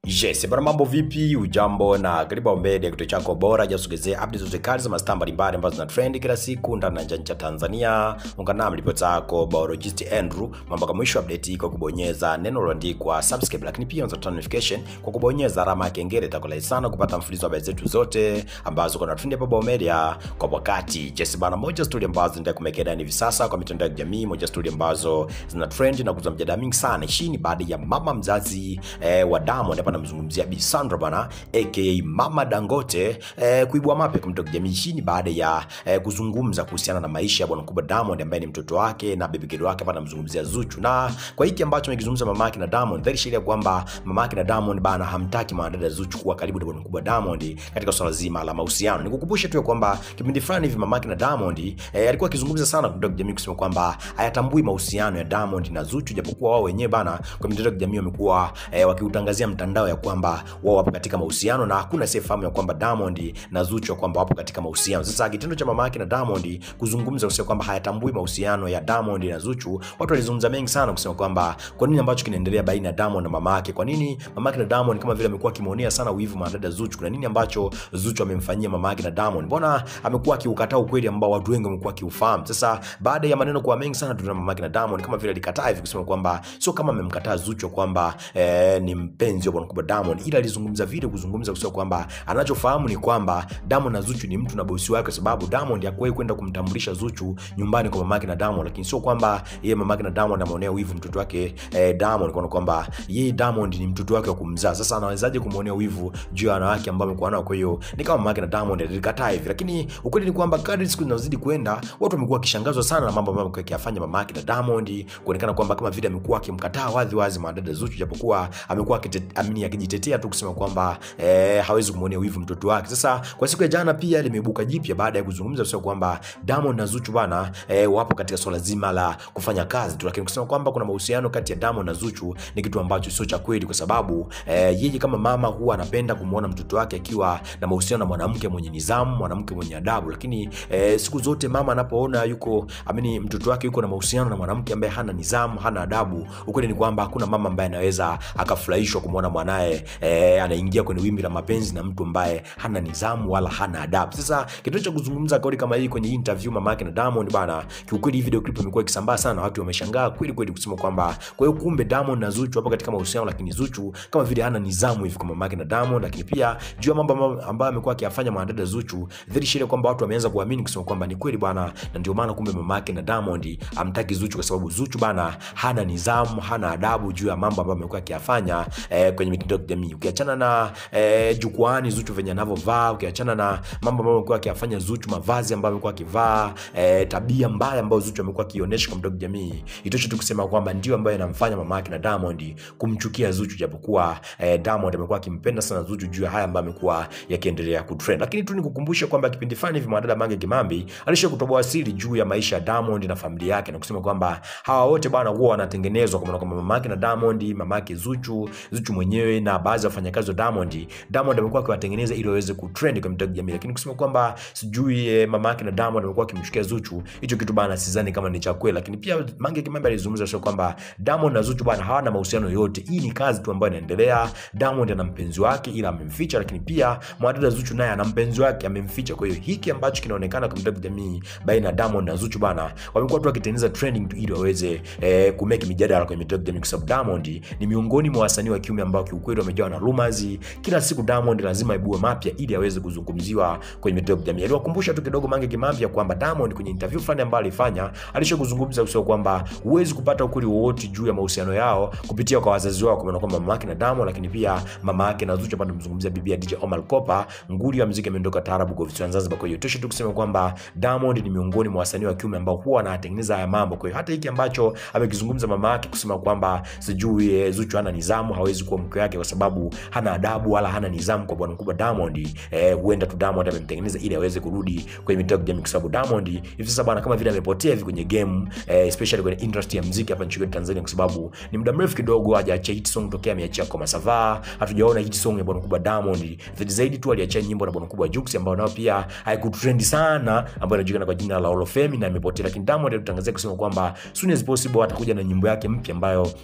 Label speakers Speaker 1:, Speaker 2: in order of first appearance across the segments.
Speaker 1: Yes, bwana mambo vipi? Ujambo na karibu Ombede, kituo chako bora jasogezea updates zote kali za mastaa mbalimbali ambazo zina trend kila siku ndani na nje ya nchi ya Tanzania. Ungana nami ripota yako biologist Andrew, mambo kama mwisho update kwa kubonyeza neno lililoandikwa subscribe, lakini pia unaweza turn notification kwa kubonyeza alama ya kengele. Itakulai sana kupata mfululizo wa habari zetu zote ambazo kuna trend hapa Bao Media kwa wakati. Yes, bwana moja story ambazo ndio kumekea hivi sasa kwa mitandao ya kijamii, moja story ambazo zina trend na kuzua mjadala mingi sana. Hii ni baada ya mama mzazi eh, wa Diamond hapa namzungumzia Bi Sandra bana aka Mama Dangote eh, kuibua mapya kwa mtandao wa kijamii. Hii ni baada ya eh, kuzungumza kuhusiana na maisha ya bwana mkubwa Diamond ambaye ni mtoto wake na baby girl wake hapa namzungumzia Zuchu, na kwa hiki ambacho amekizungumza mama yake na Diamond, dhahiri sheria kwamba mama yake na Diamond bana hamtaki mwanadada Zuchu kuwa karibu na bwana mkubwa Diamond katika swala zima la mahusiano. Nikukumbushe tu ya kwamba kipindi fulani hivi mama yake na Diamond eh, alikuwa akizungumza sana kwa mtandao wa kijamii kusema kwamba hayatambui mahusiano ya Diamond na Zuchu, japokuwa wao wenyewe bana kwa mitandao ya kijamii wamekuwa eh, wakiutangazia mtandao ya kwamba wao wapo katika mahusiano na hakuna asiyefahamu ya kwamba Diamond na Zuchu ya kwamba wapo katika mahusiano. Sasa kitendo cha mama yake na Diamond kuzungumza kusema kwamba hayatambui mahusiano ya Diamond na Zuchu, watu walizungumza mengi sana kusema kwamba kwa nini ambacho kinaendelea baina ya Diamond na mama yake, kwa nini mama yake na Diamond kama vile amekuwa akimwonea sana wivu mwanadada Zuchu, kuna nini ambacho Zuchu amemfanyia mama yake na Diamond, mbona amekuwa akiukataa ukweli ambao watu wengi wamekuwa akiufahamu. Sasa baada ya maneno kuwa mengi sana, tunaona mama yake na Diamond kama vile alikataa hivi kusema kwamba sio kama amemkataa Zuchu kwamba eh, ni mpenzi wa bwana mkubwa Diamond, ila alizungumza vile kuzungumza kusema kwamba anachofahamu ni kwamba Diamond na Zuchu ni mtu na bosi wake, kwa sababu Diamond hakuwahi kwenda kumtambulisha Zuchu nyumbani kwa mamake na Diamond, lakini sio kwamba yeye mamake na Diamond anaonea wivu mtoto wake eh, Diamond kwa kwamba yeye Diamond ni mtoto wake wa kumzaa. Sasa anawezaje kumuonea wivu juu ya wanawake ambao amekuwa nao? Kwa hiyo ni kama mamake na Diamond alikataa hivi, lakini ukweli ni kwamba kadri siku zinazidi kwenda, watu wamekuwa wakishangazwa sana na mambo ambayo amekuwa akiyafanya mamake na Diamond, kuonekana kwamba kama vile amekuwa akimkataa wazi wazi mwanadada Zuchu, japokuwa amekuwa akite- akijitetea tu kusema kwamba eh, hawezi kumwonea wivu mtoto wake. Sasa kwa siku ya jana pia limeibuka jipya baada ya kuzungumza kusema kwamba Diamond na Zuchu bana eh, wapo katika swala zima la kufanya kazi tu, lakini kusema kwamba kuna mahusiano kati ya Diamond na Zuchu ni kitu ambacho sio cha kweli, kwa sababu eh, yeye kama mama huwa anapenda kumwona mtoto wake akiwa na mahusiano na mwanamke mwenye nidhamu, mwanamke mwenye adabu, lakini eh, siku zote mama anapoona yuko amini mtoto wake yuko na mahusiano na mwanamke ambaye hana nidhamu, hana adabu, ukweli ni kwamba hakuna mama ambaye anaweza akafurahishwa kumwona mwanaye eh, anaingia kwenye wimbi la mapenzi na mtu ambaye hana nidhamu wala hana adabu. Sasa kitendo cha kuzungumza kauli kama hii kwenye interview mama yake na Diamond bana, kiukweli hii video clip imekuwa ikisambaa sana, watu wameshangaa kweli kweli kusema kwamba kwa hiyo kumbe Diamond na Zuchu hapo katika mahusiano, lakini Zuchu kama vile hana nidhamu hivi kwa mama yake na Diamond, lakini pia juu ya mambo ambayo- ambayo amekuwa akiyafanya mwanadada Zuchu, dhahiri shile kwamba watu wameanza kuamini kusema kwamba ni kweli bwana, na ndio maana kumbe mama yake na Diamond amtaki Zuchu kwa sababu Zuchu bana hana nidhamu, hana adabu juu ya mambo ambayo amekuwa akiyafanya eh, kwenye mitandao ya kijamii. Ukiachana na eh, jukwaani Zuchu venye anavyovaa, ukiachana na mambo ambayo amekuwa akiyafanya Zuchu, mavazi ambayo amekuwa akivaa, eh, tabia mbaya ambayo Zuchu amekuwa akionyesha kwa mitandao ya kijamii, itoshe tu kusema kwamba ndio ambayo inamfanya mama yake na Diamond kumchukia Zuchu, japokuwa eh, Diamond amekuwa akimpenda sana Zuchu juu ya haya ambayo amekuwa yakiendelea kutrend. Lakini tu nikukumbushe kwamba kipindi fulani hivi mwanadada Mange Kimambi alisha kutoboa siri juu ya maisha ya Diamond na familia yake na kusema kwamba hawa wote bwana huwa wanatengenezwa kwa maana kwamba mama yake na Diamond, mama yake Zuchu, Zuchu mwenyewe na baadhi ya wafanyakazi wa Diamond, Diamond amekuwa akiwatengeneza ili waweze kutrend kwa mitandao ya kijamii, lakini kusema kwamba sijui eh, mama yake na Diamond amekuwa akimchukia Zuchu, hicho kitu bana sidhani kama ni cha kweli. Lakini pia Mange Kimambi alizungumza sio kwamba Diamond na Zuchu bana hawana mahusiano yoyote, hii ni kazi tu ambayo inaendelea. Diamond ana mpenzi wake ila amemficha, lakini pia mwanadada Zuchu naye ana mpenzi wake amemficha. Kwa hiyo hiki ambacho kinaonekana kwa mitandao ya kijamii baina ya Diamond na Zuchu bana, wamekuwa tu wakitengeneza trending tu ili waweze eh, kumeki mijadala kwenye mitandao ya kijamii, kwa sababu Diamond ni miongoni mwa wasanii wa kiume ambao kiukweli wamejawa na rumors. Kila siku Diamond lazima ibue mapya ili aweze kuzungumziwa kwenye mitandao ya kijamii. Aliwakumbusha tu kidogo Mange Kimambi ya kwamba Diamond kwenye interview fulani ambayo alifanya alisha kuzungumza kusema kwamba huwezi kupata ukweli wowote juu ya mahusiano yao kupitia kwa wazazi wao, kwa maana kwamba mama yake na Diamond, lakini pia mama yake na Zuchu, ambaye mzungumzia bibi ya DJ Omar Kopa, nguli ya muziki ameondoka taarabu kwa visiwani Zanzibar. Kwa hiyo tosha tu kusema kwamba Diamond ni miongoni mwa wasanii wa kiume ambao huwa wanatengeneza haya mambo. Kwa hiyo hata hiki ambacho amekizungumza mama yake kusema kwamba sijui eh, Zuchu hana nidhamu, hawezi kuwa mke wake kwa sababu hana adabu wala hana nidhamu kwa bwana mkubwa Diamond, eh, huenda tu Diamond amemtengeneza ili aweze kurudi kwenye mitandao ya kijamii, kwa sababu Diamond hivi sasa bwana kama vile amepotea hivi kwenye game eh, especially kwenye industry ya muziki hapa nchini Tanzania, kwa sababu ni muda mrefu kidogo hajaachia hit song tokea ameachia kwa Masava. Hatujaona hit song ya bwana mkubwa Diamond zaidi zaidi tu aliachia nyimbo na bwana mkubwa Jux ambayo nao pia haikutrendi sana, ambayo inajulikana kwa jina la Hall of Fame na imepotea, lakini Diamond alitangazia kusema kwamba soon as possible atakuja na nyimbo yake mpya ambayo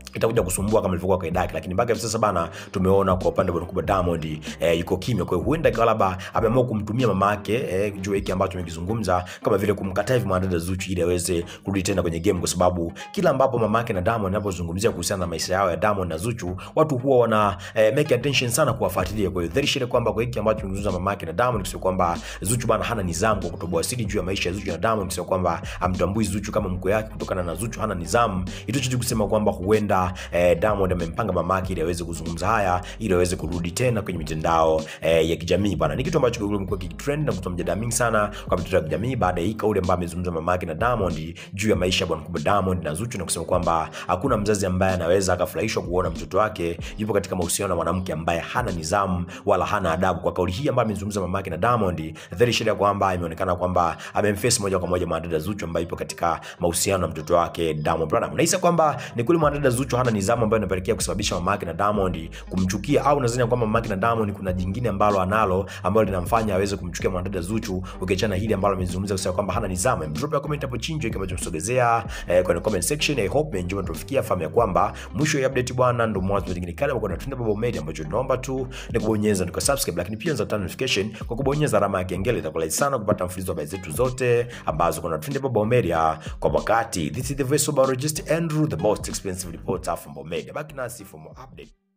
Speaker 1: itakuja kusumbua kama ilivyokuwa kaida yake, lakini mpaka hivi sasa bana, tumeona kwa upande wa mkubwa Diamond eh, yuko kimya. Kwa hiyo huenda ikawa labda ameamua kumtumia mama yake eh, juu hiki ambacho tumekizungumza, kama vile kumkataa hivi mwanadada Zuchu ili aweze kurudi tena kwenye game, kwa sababu kila ambapo mama yake na Diamond anapozungumzia kuhusiana na maisha yao ya Diamond na Zuchu, watu huwa wana eh, make attention sana kuwafuatilia. Kwa hiyo dhahiri shile kwamba kwa hiki ambacho tumezungumza mama yake na Diamond, kusema kwamba Zuchu bana hana nidhamu kwa kutoboa siri juu ya maisha ya Zuchu na Diamond, kusema kwamba amtambui Zuchu kama mkwe yake kutokana na Zuchu hana nidhamu, itocho kusema kwamba huenda eh, Diamond amempanga mamake ili aweze kuzungumza haya ili aweze kurudi tena kwenye mitandao eh, ya kijamii bwana. Ni kitu ambacho kimekuwa kitrend na kutoa mjadala mingi sana kwa mitandao ya kijamii baada ya hii kauli ambayo amezungumza mamake na Diamond juu ya maisha ya bwana mkubwa Diamond na Zuchu na kusema kwamba hakuna mzazi ambaye anaweza akafurahishwa kuona mtoto wake yupo katika mahusiano na mwanamke ambaye hana nidhamu wala hana adabu. Kwa kauli hii ambayo amezungumza mamake na Diamond, dhahiri shida kwamba imeonekana kwamba amemface moja kwa moja mwanadada Zuchu ambaye yupo katika mahusiano na mtoto wake Diamond Platnumz. Nahisi kwamba ni kweli mwanadada Zuchu hana nidhamu ambayo inapelekea kusababisha mama yake na Diamond kumchukia, au nadhani kwamba mama yake na Diamond kuna jingine ambalo analo ambalo linamfanya aweze kumchukia mwanadada Zuchu, ukiachana hili ambalo amezungumza kusema kwamba hana nidhamu. Drop ya comment hapo chini kama tumesogezea eh, kwenye comment section. I hope enjoy tufikia fahamu ya kwamba mwisho ya update bwana, ndo mwanzo mwingine kale kwa Trend Baba Media, ambacho tunaomba tu ni kubonyeza ndiko subscribe, lakini pia unaweza notification kwa kubonyeza alama ya kengele. Itakuwa sana kupata mfululizo wa habari zetu zote ambazo kuna Trend Baba Media kwa wakati. This is the voice of biologist Andrew, the most expensive reporter from Bomedia. Baki nasi for more update.